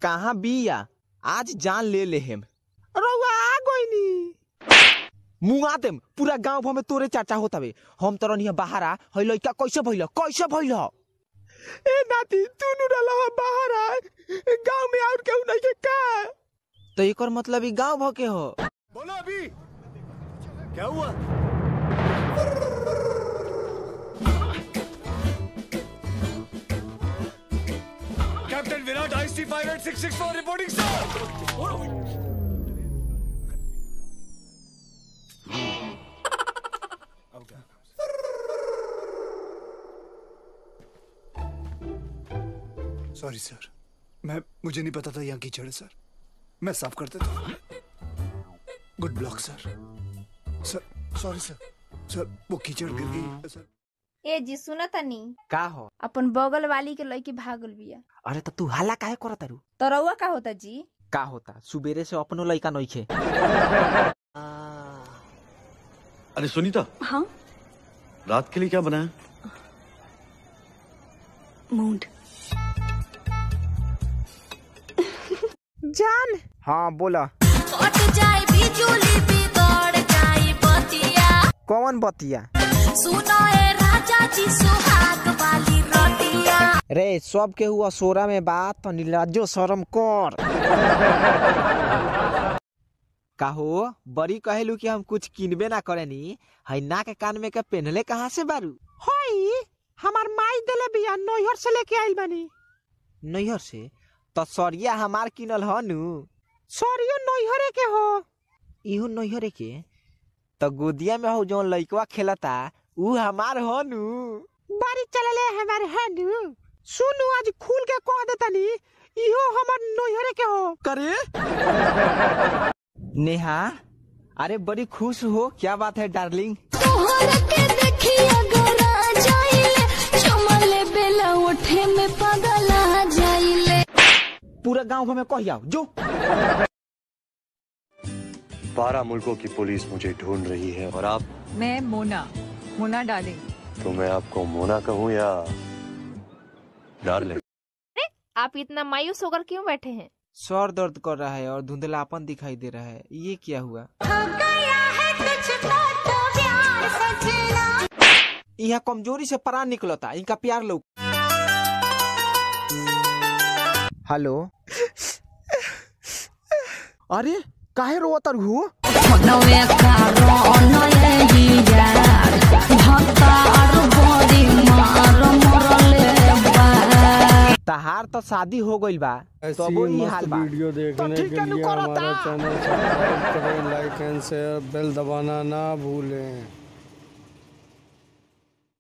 कहाँ बिया आज जान ले ले हम रउआ आ गइनी मुआ देम पूरा गांव भर में तोरे चर्चा होत हवे हम तो रनिया बाहर आ हई लइका कैसे भइल कैसे भइल ए नाती तू नु रहला बाहर आ गांव में और केहू नहीं के का तो एकर मतलब ई गांव भ के हो बोलो अभी क्या हुआ captain Virat I C five eight six six four reporting sir sorry sir मैं मुझे नहीं पता था यहाँ कीचड़ है सर मैं साफ कर देता हूँ good block sir sir sorry sir sir वो कीचड़ गिर गई सर ए जी सुन तनी का हो अपन बगल वाली के लड़की भागल बिया अरे तो तू हाला काहे करत तारू तो रउआ का होता जी का होता सुबेरे से अपनो लइका नइखे अरे सुनीता हाँ रात के लिए क्या बनाया मूड जान हाँ बोला कट जाए बिजुली बिगड़ जाए बतिया कौन बतिया सुनो ए राजा जी सुहाग वाली रतिया रे सब के हुआ सोरा में बात तो नीलाजो शर्म कर काहो बड़ी कहेलू कि हम कुछ किनबे ना करेनी है ना के कान में के पहनले कहाँ से बारू हई हमार माई देले बिया नैहर से लेके आइल बानी नैहर से तो सरिया हमार किनल ह नु सरियो नैहरे के हो इहो नैहरे के तो गोदिया में हो जो लइकवा खेलता ऊ हमार हो नु बारी चलले हमार है नु सुनु आज खुल के कह देतानी इहो हमर नैहरे के हो करे नेहा अरे बड़ी खुश हो क्या बात है डार्लिंग तोहर के देखी अगर आ जाइले चमले बेला उठे में पगला जाइले पूरा गांव भर में कह जाओ जो बारह मुल्कों की पुलिस मुझे ढूंढ रही है और आप मैं मोना मोना डार्लिंग तो मैं आपको मोना कहूँ या डार्लिंग आप इतना मायूस होकर क्यों बैठे हैं सर दर्द कर रहा है और धुंधलापन दिखाई दे रहा है ये क्या हुआ यहाँ कमजोरी से परान निकलता इनका प्यार लोग हेलो अरे काहे रोवत हु तहार तो शादी हो गइल बा तो वो ही हाल बा वीडियो देखने ठीक के है, लिए नुको हमारा रहता। चैनल सब्सक्राइब करें लाइक एंड शेयर बेल दबाना ना भूलें